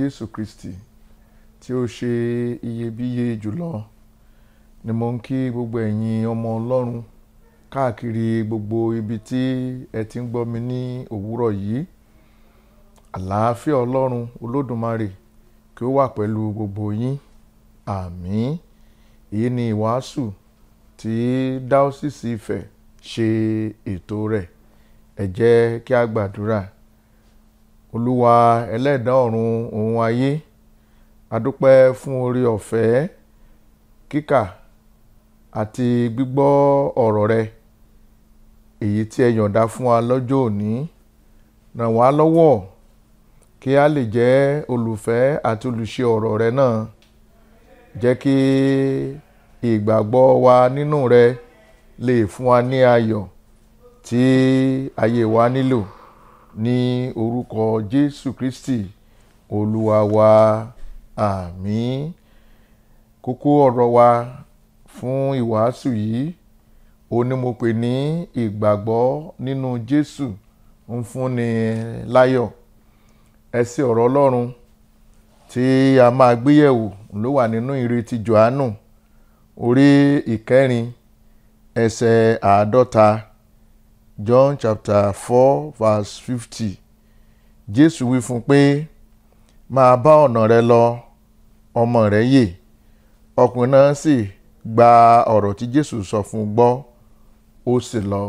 jésù kristi tí ó ṣe iyebíye jùlọ ni mo ń kí gbogbo ẹ̀yin ọmọ ọlọ́run káàkiri gbogbo ibi tí ẹ ti ń gbọ́ mi ní òwúrọ̀ yìí àlàáfíà ọlọ́run olódùmarè kí ó wà pẹ̀lú gbogbo yín àmín èyí ni ìwàásù tí dáósìsì Ifẹ̀ ṣe ètò rẹ̀ ẹ jẹ́ kí a gbàdúrà olúwa ẹlẹ́dàá ọ̀run òun ayé adúpẹ́ fún orí ọ̀fẹ́ kíkà àti gbígbọ́ ọ̀rọ̀ rẹ èyí tí ẹ yọ̀ǹda fún wa lọ́jọ́ òní ràn wá lọ́wọ́ kí a lè jẹ́ olùfẹ́ àti olùṣe ọ̀rọ̀ rẹ náà jẹ́ kí ìgbàgbọ́ wa nínú rẹ lè fún wa ní ayọ̀ tí ayé wa nílò ní orúkọ Jésù Kristi olúwa wa àmín kókó ọ̀rọ̀ wa fún ìwàásù yìí ó ní mo pè ní ìgbàgbọ́ nínú Jésù ń fúnni láyọ̀ ẹsẹ̀ ọ̀rọ̀ Ọlọ́run tí a máa gbéyẹ̀wò ló wà nínú ìrètí Jòhánù orí ìkẹrin ẹsẹ̀ àádọ́ta John chapter four verse fifty Jésù wí fún pé máa bá ọ̀nà rẹ lọ ọmọ rẹ yè ọkùnrin náà sì gba ọ̀rọ̀ tí Jésù sọ fún un gbọ́ ó sì lọ.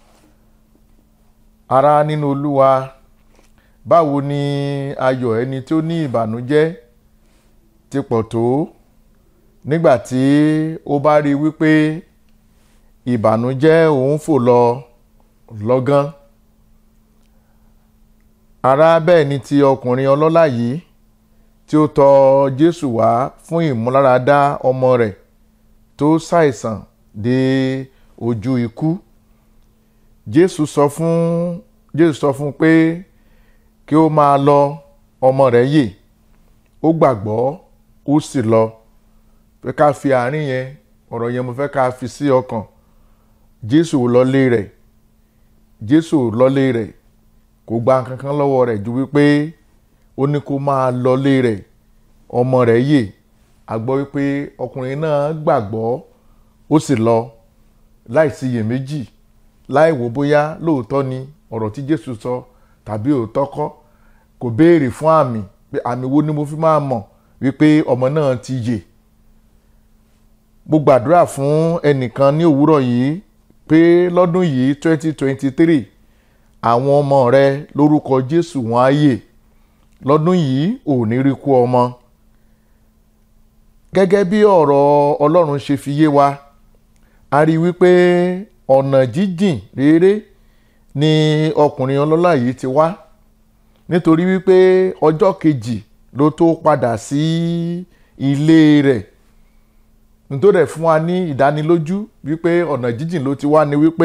ará nínú Olúwa báwo ni ayọ̀ ẹni tó ní ìbànújẹ́ ti pọ̀ tó nígbà tí ó bá rí wípé ìbànújẹ́ òun fò lọ lọ́gán ará bẹ́ẹ̀ ni ti ọkùnrin ọlọ́lá yìí tí ó tọ̀ Jésù wá fún ìmúláradá ọmọ rẹ̀ tó ṣàìsàn dé ojú ikú Jésù sọ fún Jésù sọ fún pé kí ó máa lọ ọmọ rẹ̀ yè ó gbàgbọ́ ó sì lọ fẹ́ ká fi àárín yẹn ọ̀rọ̀ yẹn mo fẹ́ ká fi sí ọkàn Jésù lọlé rẹ̀ Jésù lọlé rẹ̀ kò gba nǹkan kan lọ́wọ́ rẹ̀ ju wípé ó ní kó máa lọlé rẹ̀ ọmọ rẹ̀ yè a gbọ́ wípé ọkùnrin náà gbàgbọ́ ó sì lọ láì síyèméjì láì wò bóyá lóòótọ́ ni ọ̀rọ̀ tí Jésù sọ tàbí òótọ́ kọ́ kò béèrè fún àmì pé àmì wo ni mo fi máa mọ̀ wípé ọmọ náà ti yè mo gbàdúrà fún ẹnìkan ní òwúrọ̀ yìí pé lọ́dún yìí twenty twenty three àwọn ọmọ rẹ lórúkọ Jésù wọn á yè lọ́dún yìí ò ní rí kú ọmọ gẹ́gẹ́ bí ọ̀rọ̀ Ọlọ́run ṣe fi yé wa a rí wípé ọ̀nà jíjìn réré ni ọkùnrin ọlọ́lá yìí ti wá nítorí wípé ọjọ́ kejì ló tó padà sí ilé rẹ̀ nítorí ẹ̀ fún wa ní ìdánilójú wípé ọ̀nà jíjìn ló ti wá ni wípé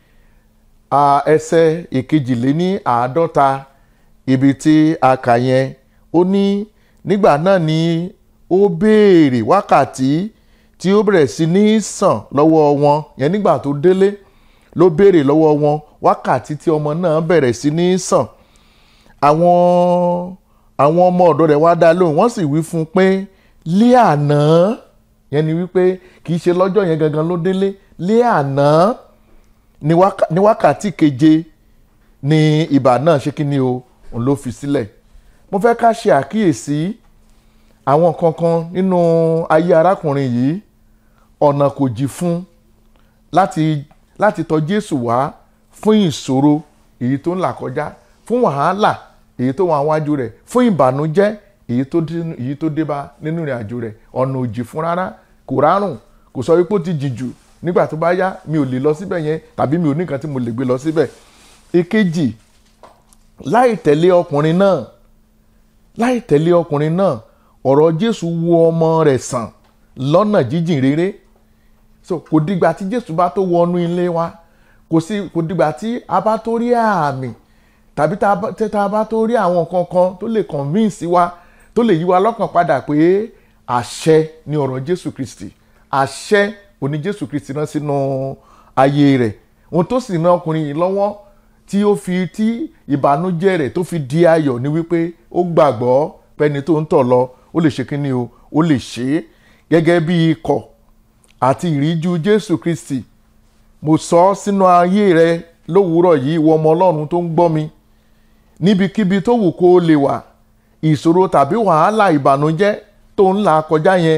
ẹsẹ̀ ìkejìléní àádọ́ta ibi tí a kà yẹn ó ní nígbà náà ni ó béèrè wákàtí tí ó bẹ̀rẹ̀ sí ní sàn lọ́wọ́ wọn yẹn nígbà tó délé ló béèrè lọ́wọ́ wọn wákàtí tí ọmọ náà bẹ̀rẹ̀ sí ní sàn àwọn àwọn ọmọ ọ̀dọ́ rẹ̀ wá dá lóhùn wọ́n sì wí fún un pé lé àná yẹn ni wípé kì í ṣe lọ́jọ́ yẹn gangan ló délé lé àná ní wákàtí keje ni ibà náà ṣe kí ni o òun ló fi sílẹ̀ mo fẹ́ ká ṣe àkíyèsí àwọn kankan nínú ayé arákùnrin yìí ọ̀nà kò jì fún láti láti tọ̀ Jésù wá fún ìṣòro èyí tó ń là kọjá fún wàhálà èyí tó wà wájú rẹ̀ fún ìbànújẹ́ èyí tó dé bá nínú ìrìn àjò rẹ̀ ọ̀nà ò jì fún rárá kò rárùn kò sọ wípé ó ti jì jù nígbà tó bá yá mi ò lè lọ síbẹ̀ yẹn tàbí mi ò ní nǹkan tí mo lè gbé lọ síbẹ̀ èkejì láì tẹ̀lé ọkùnrin náà láì tẹ̀lé ọkùnrin náà ọ̀rọ̀ Jésù wo ọmọ rẹ̀ sàn lọ́nà jíjìn réré so kò dìgbà tí Jésù bá tó wọnú ilé wa kò sí kò dìgbà tí a bá tó rí àmì tàbí tá a bá tó rí àwọn nǹkan kan tó lè convince wa tó lè yí wa lọ́kàn padà pé àṣẹ ni ọ̀rọ̀ Jésù Kristi àṣẹ òní Jésù Kristi rán sínú ayé rẹ̀ ohun tó sì ran ọkùnrin yìí lọ́wọ́ tí ó fi tí ìbànújẹ́ rẹ̀ tó fi di ayọ̀ ni wípé ó gbàgbọ́ pẹ́ni tó ń tọ̀ lọ ó lè ṣe kíni o ó lè ṣe é gẹ́gẹ́ bí ikọ̀ àti ìríjú Jésù Kristi mo sọ ọ́ sínú ayé rẹ lówùúrọ̀ yìí ìwọ ọmọ Ọlọ́run tó ń gbọ́ mi níbikíbi tó wù kó o lè wà ìṣòro tàbí wàhálà ìbànújẹ́ tó ń là kọjá yẹn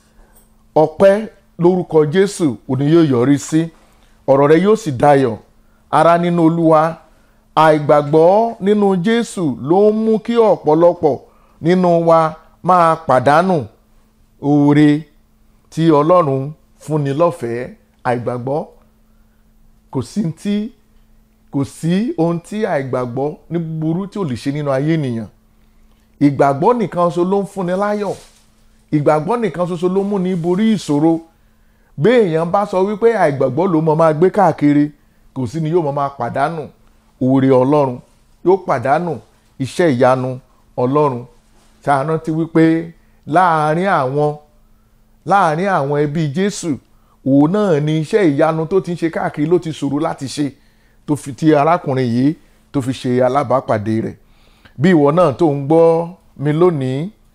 ọpẹ́ lórúkọ Jésù òní yóò yọrí sí ọ̀rọ̀ rẹ yóò sì dayọ̀ ara nínú Olúwa àìgbàgbọ́ nínú Jésù ló ń mú kí ọ̀pọ̀lọpọ̀ nínú wa máa pàdánù oore tí Ọlọ́run fúnni lọ́fẹ̀ẹ́ àìgbàgbọ́ kò sí tí kò sí ohun tí àìgbàgbọ́ ní burú tí ò lè ṣe nínú ayé ènìyàn ìgbàgbọ́ nìkan ṣoṣo ló ń fúnni láyọ̀ ìgbàgbọ́ nìkan ṣoṣo ló mú ní borí ìṣòro bí èèyàn bá sọ wípé àìgbàgbọ́ ló mọ máa gbé káàkiri kò sí ni yóò mọ máa pàdánù oore ọlọ́run yóò pàdánù iṣẹ́ ìyanu ọlọ́run ṣàánú ti wípé láàárín àwọn láàárín àwọn ẹbí jésù òun náà ni iṣẹ́ ìyanu tó ti ń ṣe káàkiri ló ti ṣòro láti ṣe tó fi ti arákùnrin yìí tó fi ṣe alábàápàdé rẹ̀ bí ìwọ náà tó ń gbọ́ mi lónìí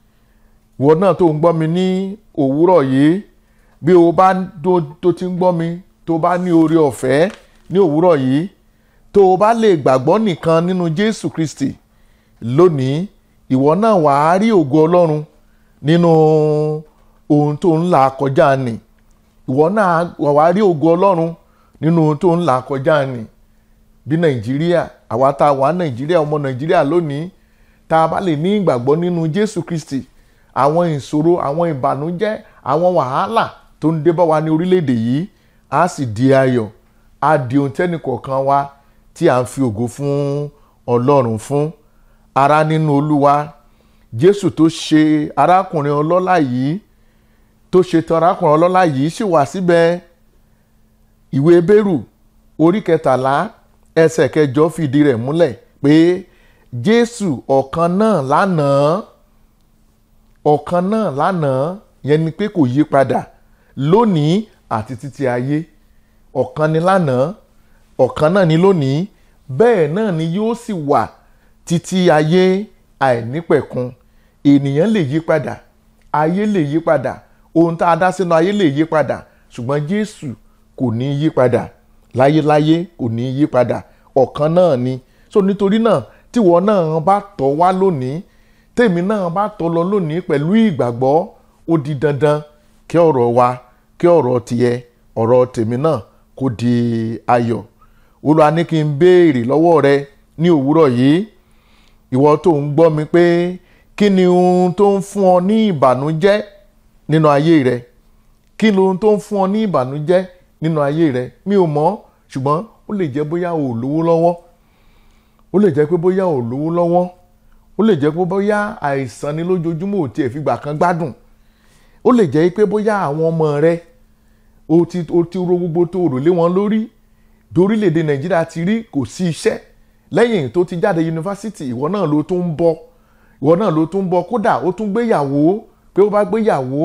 ìwọ náà tó ń gbọ́ mi ní òwúrọ̀ yìí bí o bá tó ti ń gbọ́ mi tó bá ní oore ọ̀fẹ́ ní òwúrọ̀ yìí tó o bá lè gbàgbọ́ nìkan nínú Jésù Kristi lónìí ìwọ náà wàá rí ògo Ọlọ́run nínú ohun tó ń là kọjá nì ìwọ náà wàá rí ògo Ọlọ́run nínú ohun tó ń là kọjá nì bí Nàìjíríà àwa tá a wà Nàìjíríà ọmọ Nàìjíríà lónìí tá a bá lè ní ìgbàgbọ́ nínú Jésù Kristi àwọn ìṣòro àwọn ìbànújẹ́ àwọn wàhálà tó ń dé bá wa ní orílẹ̀-èdè yìí á sì di ayọ̀ á di ohun tẹ́nì kọ̀ọ̀kan wa tí à ń fi ògo fún Ọlọ́run fún ara nínú Olúwa Jésù tó ṣe arákùnrin ọlọ́lá yìí tó ṣe tán arákùnrin ọlọ́lá yìí sì wà síbẹ̀ ìwé Bẹ́rù orí kẹtàlá ẹsẹ̀ kẹjọ fìdí rẹ̀ múlẹ̀ pé Jésù ọ̀kan náà lánàá ọ̀kan náà lánàá yẹn ni pé kò yí padà lónìí àti títí ayé ọ̀kan ni lánàá ọ̀kan náà ni lónìí bẹ́ẹ̀ náà ni yóò sì wà títí ayé àìnípẹ̀kun ènìyàn lè yí padà ayé lè yí padà ohun tá a dá sínú ayé lè yí padà ṣùgbọ́n Jésù kò ní yí padà láyéláyé kò ní yí padà ọ̀kan náà ni so nítorí náà tíwọ náà bá tọ̀ wá lónìí tèmi náà bá tọ̀ lọ lónìí pẹ̀lú ìgbàgbọ́ ó di dandan kí ọ̀rọ̀ wa kí ọ̀rọ̀ tiẹ̀ ọ̀rọ̀ tèmi náà kó di ayọ̀ Olúwa ní kí n béèrè lọ́wọ́ rẹ ní òwúrọ̀ yìí ìwọ tó ń gbọ́ mi pé kí ni ohun tó ń fún ọ ní ìbànújẹ́ nínú ayé rẹ kí ni ohun tó ń fún ọ ní ìbànújẹ́ nínú ayé rẹ mi ò mọ̀ ṣùgbọ́n ó lè jẹ́ bóyá o ò lówó lọ́wọ́ ó lè jẹ́ pé bóyá o ò lówó lọ́wọ́ ó lè jẹ́ pé bóyá àìsàn ni lójoojúmọ́ ò tiẹ̀ fìgbà kan gbádùn ó lè jẹ́ pé bóyá àwọn ọmọ rẹ o ti o ti ro gbogbo tó rò lé wọn lórí dorílẹ̀-èdè nàìjíríà ti rí kò sí iṣẹ́ lẹ́yìn tó ti jáde yunifásitì ìwọ náà ló tún ń bọ̀ ìwọ náà ló tún ń bọ̀ kódà ó tún gbéyàwó pé ó bá gbéyàwó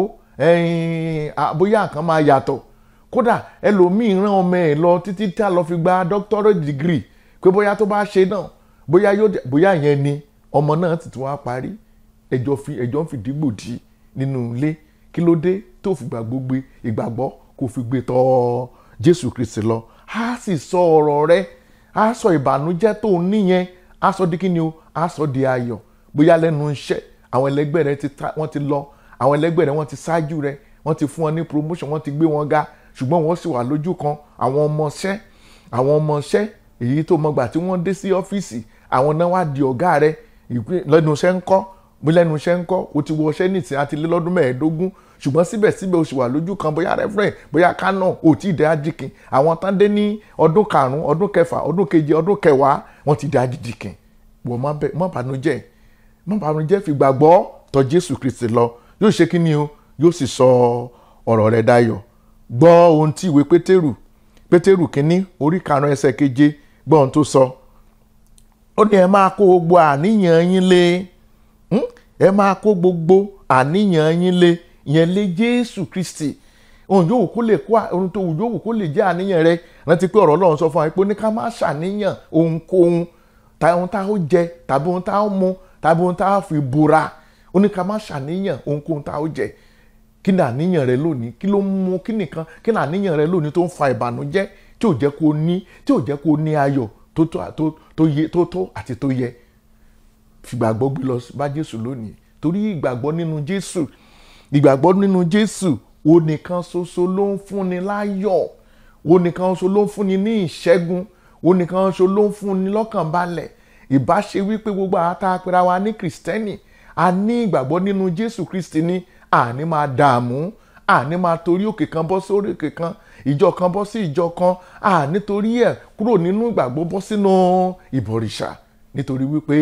bóyá nǹkan máa yàtọ̀ kódà ẹlòmíì rán ọmọ ẹ̀ lọ títí tá lọ fi gba doctorate degree pé bóyá tó bá ṣe náà bóyá yóò bóyá yẹn ni ọmọ náà ti tún wá parí ẹjọ́ fi ẹjọ́ ń fìdí gbòdì nínú ilé kí ló dé tó fi gbàgbọ́ gbé ìgbàgbọ́ kò fi gbé tọ̀ Jésù Kristi lọ á sì sọ ọ̀rọ̀ rẹ̀ á sọ ìbànújẹ́ tó níyẹn á sọ di kíni o á sọ di ayọ̀ bóyá lẹ́nu iṣẹ́ àwọn ẹlẹgbẹ́ rẹ̀ wọ́n ti lọ àwọn ẹlẹgbẹ́ rẹ̀ wọ́n ti ṣáájú rẹ̀ wọ́n ti fún wọn ní promotion wọ́n ti gbé wọn ga ṣùgbọ́n wọ́n sì wà lójú kan àwọn ọmọọṣẹ́ àwọn ọmọọṣẹ́ èyí tó mọgbà tí wọ́n dé sí ọ́fíìsì àwọn náà wá di ọ̀gá rẹ̀ lẹ́nu iṣẹ́ ńkọ́ bí lẹ́nu iṣẹ́ ńkọ́ o ti wọ ọṣẹ́ nìsín àti lé lọ́dún mẹ́ẹ̀ẹ́dógún ṣùgbọ́n síbẹ̀síbẹ̀ o sì wà lójú kan bóyá rẹ́fúrẹ̀ bóyá kánò ò tí ì dé ajíkin àwọn tán dé ní ọdún karùn-ún ọdún kẹfà ọdún keje ọdún kẹwàá wọ́n ti dé ajíkin wọ́n má bànújẹ́ má bànújẹ́ fi gbàgbọ́ tọ̀ Jésù Kristi lọ yóò ṣe kí ni o yóò sì sọ ọ̀rọ̀ rẹ̀ dayọ̀ gbọ́ ohun tí ìwé Pétérù Pétérù kínní orí karùn-ún ẹsẹ̀ keje gbọ́ ohun tó sọ ó ní ẹ máa kó gbogbo àníyàn yín lé ẹ máa kó gbogbo àníyàn yín lé yẹn lé Jésù Kristi ohun yòówù kó lè kó ohun tó wù yòówù kó lè jẹ́ àníyàn rẹ rántí pé ọ̀rọ̀ Ọlọ́run sọ fún wa pé ní ká má ṣàníyàn ohunkóhun ohun tá ó jẹ tàbí ohun tá ó mu tàbí ohun tá ó fi bora ó ní ká má ṣàníyàn ohunkóhun tá a ó jẹ kí ni àníyàn rẹ lónìí kí ló ń mú kí nìkan kí ni àníyàn rẹ lónìí tó ń fa ìbànújẹ́ tí ò jẹ́ kó ní tí ò jẹ́ kó ní ayọ̀ tó tó tó tó yẹ tó tó àti tó yẹ fìgbàgbọ́ gbé lọ bá Jésù lónìí torí ìgbàgbọ́ nínú Jésù ìgbàgbọ́ nínú Jésù ó nìkan ṣoṣo ló ń fúnni láyọ̀ ó nìkan ṣoṣo ló ń fúnni ní ìṣẹ́gun ó nìkan ṣoṣo ló ń fúnni lọ́kàn balẹ̀ ìbá ṣe wípé gbogbo àwọn tá a pera wa ní kìrìsìtẹ́nì a ní ìgbàgbọ́ nínú Jésù Kristi ní àní máa dààmú àní máa torí òkè kan bọ́ sórí òkè kan ìjọ kan bọ́ sí ìjọ kan àní torí ẹ̀ kúrò nínú ìgbàgbọ́ bọ́ sínú ìbọ̀rìṣà nítorí wípé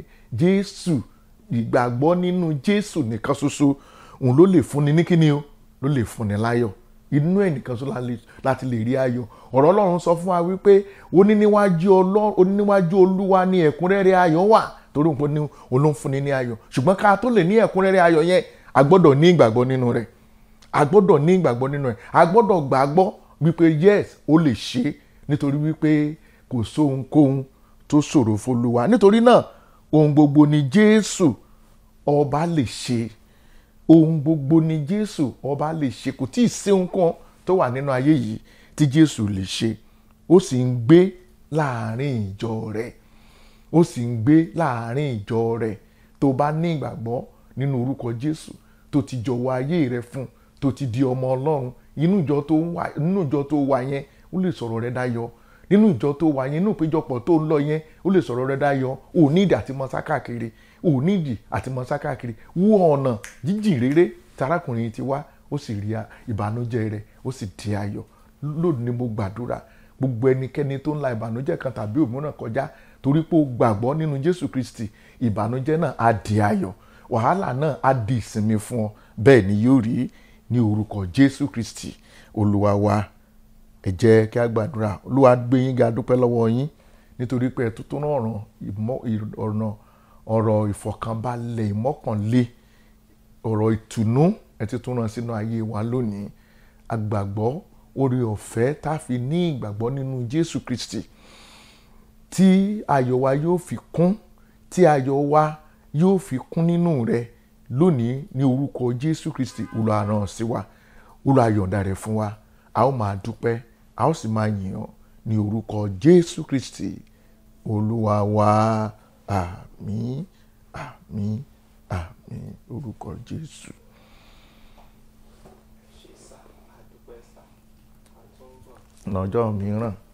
Jésù ìgbàgbọ́ nínú Jésù nìkan ṣoṣo òun ló lè fúnni ní kíni o ló lè fúnni láyọ̀ inú ẹ̀ nìkan ṣoṣo láti lè rí ayọ̀ ọ̀rọ̀ Ọlọ́run sọ fún wa wípé ó ní níwájú Ọlọ́run ó ní níwájú Olúwa ní ẹ̀kúnrẹ́rẹ́ ayọ̀ wà torí òun ní olóńfúnni ní ayọ̀ ṣùgbọ́n ká tó lè ní ẹ̀kúnrẹ́rẹ́ ayọ̀ yẹn a gbọ́dọ̀ ní ìgbàgbọ́ nínú rẹ̀ a gbọ́dọ̀ ní ìgbàgbọ́ nínú rẹ̀ a gbọ́dọ̀ gbàgbọ́ wípé yes ó lè ṣe nítorí wípé kò sóhunkóhun tó ṣòro f'Olúwa nítorí náà ohun gbogbo ni Jésù ọba lè ṣe ohun gbogbo ni Jésù ọba lè ṣe kò tí ì sí ohunkóhun tó wà nínú ayé yìí tí Jésù lè ṣe ó sì ń gbé láàrin ìjọ rẹ̀ ó sì ń gbé láàrin ìjọ rẹ̀ tó bá ní ìgbàgbọ́ nínú orúkọ Jésù tó ti jọ̀wọ́ ayé rẹ̀ fún tó ti di ọmọ Ọlọ́run inú ìjọ tó wà nínú ìjọ tó wà yẹn ó lè sọ̀rọ̀ rẹ̀ dayọ̀ nínú ìjọ tó wà yẹn inú ìpéjọpọ̀ tó ń lọ yẹn ó lè sọ̀rọ̀ rẹ̀ dayọ̀ ò ní ìdí àti mọ sákàkiri ò ní ìdí àti mọ sákàkiri wú ọ̀nà jíjìn rere tarákùnrin ti wá ó sì rí ìbànújẹ́ rẹ̀ ó sì di ayọ̀ lónìí ni mo gbàdúrà gbogbo ẹnikẹ́ni tó ń la ìbànújẹ́ kan tàbí òmíràn kọjá torí pé ó gbàgbọ́ nínú Jésù Kristi ìbànújẹ́ náà á di ayọ̀ wàhálà náà á di ìsinmi fún ọ bẹ́ẹ̀ ni yóò rí ní orúkọ Jésù Kristi Olúwa wa ẹ jẹ́ kí a gbàdúrà Olúwa gbé yín ga dúpẹ́ lọ́wọ́ yín nítorí pé ẹ tuntun ọ̀ràn ọ̀nà ọ̀rọ̀ ìfọ̀kànbalẹ̀ ìmọ́kànlé ọ̀rọ̀ ìtùnú ẹ ti tún rán sínú ayé wa lónìí agbàgbọ́ oore ọ̀fẹ́ tá a fi ní ìgbàgbọ́ nínú Jésù Kristi tí ayọ̀ wa yóò fi kún tí ayọ̀ wa yóò fi kún nínú rẹ lónìí ní orúkọ Jésù Kristi Olúwa rán sí wa Olúwa yọ̀ǹda rẹ̀ fún wa a ó máa dúpẹ́ a ó sì máa yìn ọ́ ní orúkọ Jésù Kristi Olúwa wa àmín àmín àmín orúkọ Jésù. lọ́jọ́ mìíràn.